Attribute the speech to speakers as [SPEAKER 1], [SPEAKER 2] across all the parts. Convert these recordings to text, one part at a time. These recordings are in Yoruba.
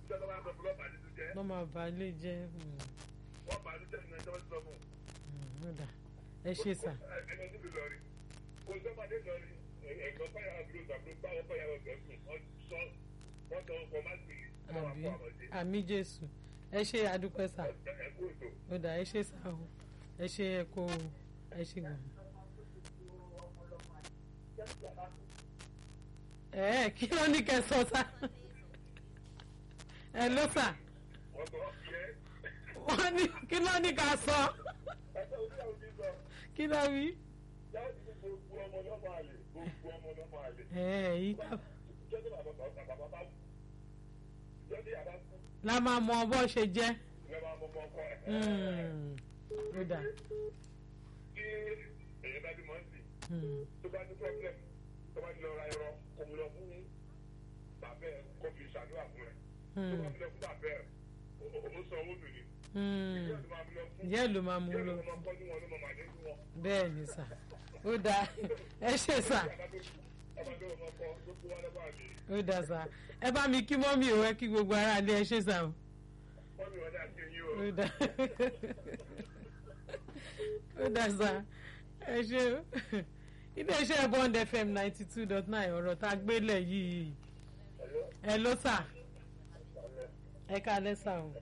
[SPEAKER 1] ìjọba máa ń sọ fún lọ́ọ̀bà nínú jẹ́
[SPEAKER 2] wọ́n máa bà á lé jẹ́ mm,
[SPEAKER 1] wọ́n bá ní jẹ́ ìnáwó ìjọba ti sọ fún
[SPEAKER 2] mm, ó dà ẹ ṣe sà
[SPEAKER 1] ẹni ọdún mi lọ rí kò sọ́ba dé lọ rí ẹ̀gbọ́n fáyà àbúrò àbúrò báwọn fáyà ọ̀gbẹ́ fún wọ́n sọ wọ́n sọ ọkọ̀ má sí i wọ́n máa
[SPEAKER 2] àbí
[SPEAKER 1] kó àwọn ṣe
[SPEAKER 2] àmì jésù ẹ ṣe àdúpẹ́ sà
[SPEAKER 1] ẹ̀kú ètò.
[SPEAKER 2] ó dà ẹ ṣe sà o ẹ ṣe ẹ kó o ẹ ṣe gbọ̀n. ẹ ẹ kí ló ní kẹ́ sọ sá ẹ ló sà
[SPEAKER 1] wọ́n sọ yẹ
[SPEAKER 2] wọ́n ní kí ló ní ká sọ
[SPEAKER 1] ẹ̀sẹ̀ orí àwọn ti sọ
[SPEAKER 2] kí ló wí.
[SPEAKER 1] jáde ní gbogbo ọmọ lọ́mọ àlè gbogbo ọmọ lọ́mọ àlè.
[SPEAKER 2] ẹ ẹ yí ká
[SPEAKER 1] jọ́dí bàbá bàbá bàbá bá kú jọ́dí àbá kú
[SPEAKER 2] la máa mọ bó ṣe jẹ́
[SPEAKER 1] lọ́ máa mọ ọmọ ọkọ ẹ̀.
[SPEAKER 2] Mm, ó dà
[SPEAKER 1] kí èyí bá bímọ sí
[SPEAKER 2] Mm,
[SPEAKER 1] tó bá ní problem tó bá ní lọ ra ẹran kò mú lọ fún bàbá ẹ kó fi ṣàdúrà fún ẹ tó bá
[SPEAKER 2] mm,
[SPEAKER 1] fi lọ fún bàbá ẹ ó sọ owó nù ni
[SPEAKER 2] mm.
[SPEAKER 1] ìyá ló máa fi lọ fún
[SPEAKER 2] ìyá ẹ̀ ló máa mú
[SPEAKER 1] ìyá
[SPEAKER 2] lọ
[SPEAKER 1] ló máa kọ́ ní wọn ló máa máa dé sí wọn.
[SPEAKER 2] bẹ́ẹ̀ ni sà ó dà ẹ ṣe sà ó dà sà ẹ bá mi kí mọ́mí ò ẹ kí gbogbo ara lé ẹ ṣe sà o ó dà ó dà sà ẹ ṣe o iléeṣẹ́ bond fm ninety two dot nine ọ̀rọ̀ tá a gbélé yìí ẹ ló sà ẹ ká lẹ́ sà o.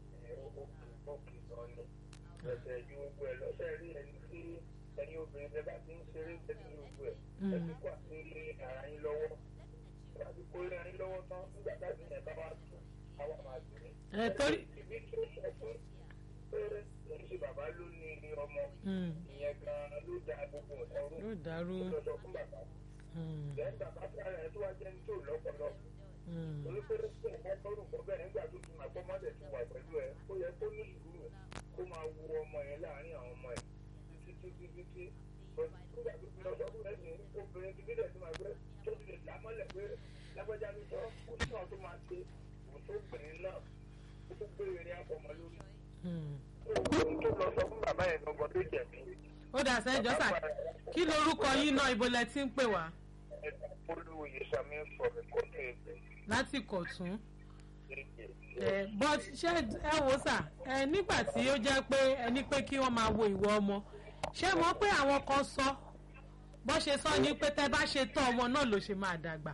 [SPEAKER 1] ẹ̀yin obìnrin tẹ́ bá ti ń ṣeré tẹ́lẹ̀ ní ogun ẹ̀ ẹ ti kó àti ilé ara yín lọ́wọ́ láti kó ilé ara yín lọ́wọ́ tán nígbà táàbí yẹn bá wá tún àwa máa dùn ní.
[SPEAKER 2] ẹ torí
[SPEAKER 1] ìbí tó sọ fún pé òun ṣe bàbá ló ní ọmọ
[SPEAKER 2] Mm,
[SPEAKER 1] ìyẹn gan-an ló da gbogbo nǹkan rú
[SPEAKER 2] yóò dàrú
[SPEAKER 1] ló sọ fún bàbá.
[SPEAKER 2] Mm,
[SPEAKER 1] ìyẹn bàbá fúnra ẹ̀ tó wá jẹ́ ní tó lọ́pọ̀lọ́
[SPEAKER 2] mm,
[SPEAKER 1] torí pé kó ẹ̀kọ́ tọ́rù nǹkan bẹ́ẹ̀ nígbà tó ti máa gbọ́ mọ́tẹ̀ ti wà pẹ̀lú ẹ̀ ó yẹ kó ní sùúrù kó máa wo ọmọ yẹn láàárín àwọn ọmọ ẹ̀ títí títí títí nígbà tó ti lọ sọ fún ẹ̀sìn obìnrin ti bílẹ̀ tó máa gbé tó ti lè lámọ́lẹ̀ pé lágbájá ló sọ kó ní àwọn tó máa ṣe òun tó bìnrin náà ó tó gbé eré àpọ̀mọ́ lórí.
[SPEAKER 2] mm.
[SPEAKER 1] ohun tó lọ sọ fún bàbá yẹn gangan tó jẹ̀bi
[SPEAKER 2] ó dà sẹ́jọ́ sà kí lorúkọ yín náà ibo lẹ ti ń pè wá
[SPEAKER 1] olùwòye sami fọ̀rọ̀ kọ́tù ègbè
[SPEAKER 2] láti kọ̀tún.
[SPEAKER 1] ègbè.
[SPEAKER 2] ẹ but ṣé ẹ wò sà ẹ nígbà tí ó jẹ́ pé ẹni pé kí wọ́n máa wo ìwọ ọmọ ṣé mọ̀ pé àwọn kan sọ bó ṣe sọ ni pé tẹ́ bá ṣe tọ́ ọmọ náà ló ṣe máa dàgbà.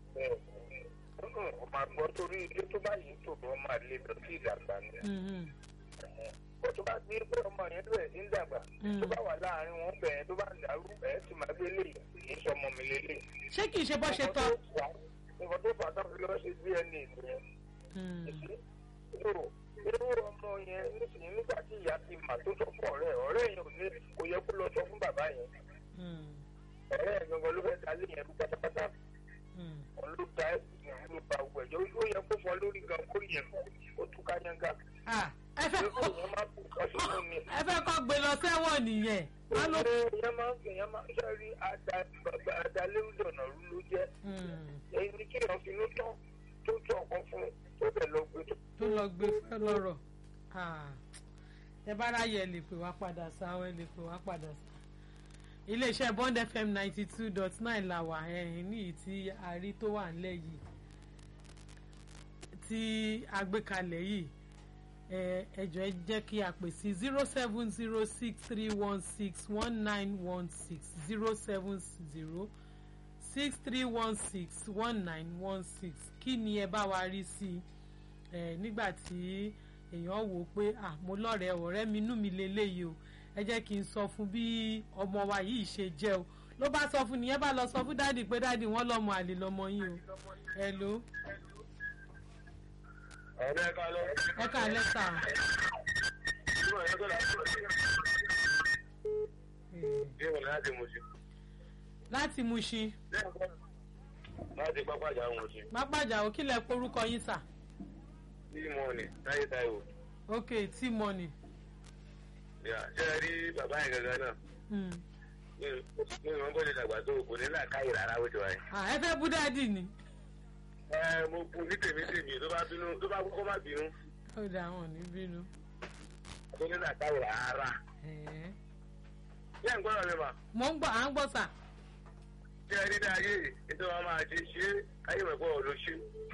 [SPEAKER 1] ọmọ àgbọ̀ torí ilé tó bá yìí tó bọ́ máa lé lọ sí ìdàgbà ni.
[SPEAKER 2] Mhm,
[SPEAKER 1] bó tó bá gbé pé ọmọ yẹn bẹ̀rẹ̀ sí ń dàgbà
[SPEAKER 2] Mm.
[SPEAKER 1] tó bá wà láàrin wọn bẹ̀rẹ̀ tó bá ń dàrú ẹ̀ ti máa gbé lè kì í sọmọ mi lélẹ̀.
[SPEAKER 2] ṣé kìí ṣe bó ṣe tọ́.
[SPEAKER 1] nǹkan tó fà á tán fi lọ́ọ́ ṣe dna nìyẹn.
[SPEAKER 2] Mm,
[SPEAKER 1] so irú ọmọ yẹn nísìnyí nígbà tí ìyá ti mà tó sọ fún ọ̀rẹ́ ọ̀rẹ́ yẹn ò ní kò yẹ kó lọ sọ fún bàbá yẹn
[SPEAKER 2] mm,
[SPEAKER 1] ọ̀rẹ́ yẹn gangan ló fẹ́ dalé yẹn rú pátápátá
[SPEAKER 2] mm.
[SPEAKER 1] òun ló da ẹ̀sìn ló ba ògbó ẹ̀jọ́ ó yẹ kó fọ lórí gan kó yẹn ó tú ká yángá
[SPEAKER 2] Ah, ẹ fẹ́
[SPEAKER 1] irú
[SPEAKER 2] kọ́
[SPEAKER 1] yẹn máa kú kọ́ sínú ni.
[SPEAKER 2] ẹ fẹ́ kọ́ gbé lọ sẹ́wọ̀n nìyẹn. wọ́n ló.
[SPEAKER 1] yẹn máa ń yẹn máa ń sẹ́rí adalérúdọ̀nà rú ló jẹ́
[SPEAKER 2] Mm,
[SPEAKER 1] èyí ni kí èèyàn finú tán tó tún ọkàn fún tó bẹ̀ lọ gbé tó.
[SPEAKER 2] tó lọ gbé fẹ́ lọ́rọ̀ Ah, ẹ bá ráyè ẹ lè pè wá padà sá ọ ẹ lè pè wá padà sá. iléeṣẹ́ bond fm ninety two dot nine la wà ẹ̀hìn ní ìtí àrí tó wà ńlẹ̀ yìí tí a gbé kalẹ̀ yìí ẹ ẹ jọ̀ọ́ ẹ jẹ́ kí a pè sí zero seven zero six three one six one nine one six zero seven zero six three one six one nine one six kí ni ẹ bá wa rí sí i ẹ nígbà tí èèyàn wò ó pé ah mo lọ́rẹ̀ẹ́ ọ̀rẹ́ mi inú mi lélẹ́yìí o ẹ jẹ́ kí n sọ fún bí ọmọ wa yìí ṣe jẹ́ o ló bá sọ fún nìyẹn bá lọ sọ fún dáàdì pé dáàdì wọ́n lọ́mọ àlè lọ́mọ yín o ẹ ló
[SPEAKER 1] ọ̀rẹ́ ká lọ.
[SPEAKER 2] ẹ kà lẹ́sà
[SPEAKER 1] bí wọn láti mú sí.
[SPEAKER 2] láti Mushin
[SPEAKER 1] láti pápájà wọn sí.
[SPEAKER 2] mápàjà ò kílẹ̀ porúkọ yín sà
[SPEAKER 1] tí mo ní táyé táyé
[SPEAKER 2] ok tí money
[SPEAKER 1] ṣe é rí bàbá yẹn gangan náà
[SPEAKER 2] Hmm.
[SPEAKER 1] mi ò mọ bó ṣe dàgbà tó kò ní làákàyè rárá bó ṣe wáyé.
[SPEAKER 2] Ah, ẹ fẹ́ bú dáàdì ni
[SPEAKER 1] ẹ mo bu ní tèmi tèmi tó bá bínú tó bá kó má bínú
[SPEAKER 2] ó dà wọn ní bínú
[SPEAKER 1] tó ní làákàyè rárá.
[SPEAKER 2] Ẹ̀ẹ́.
[SPEAKER 1] ṣé ẹ̀ ń gbọ́dọ̀ mi mà?
[SPEAKER 2] mo ń gbọ́ à ń gbọ́ sà
[SPEAKER 1] ṣé ẹ rí dáa yé ètò àwọn máa ṣe ṣe é káyé mọ̀ pé ọ̀ ló ṣe.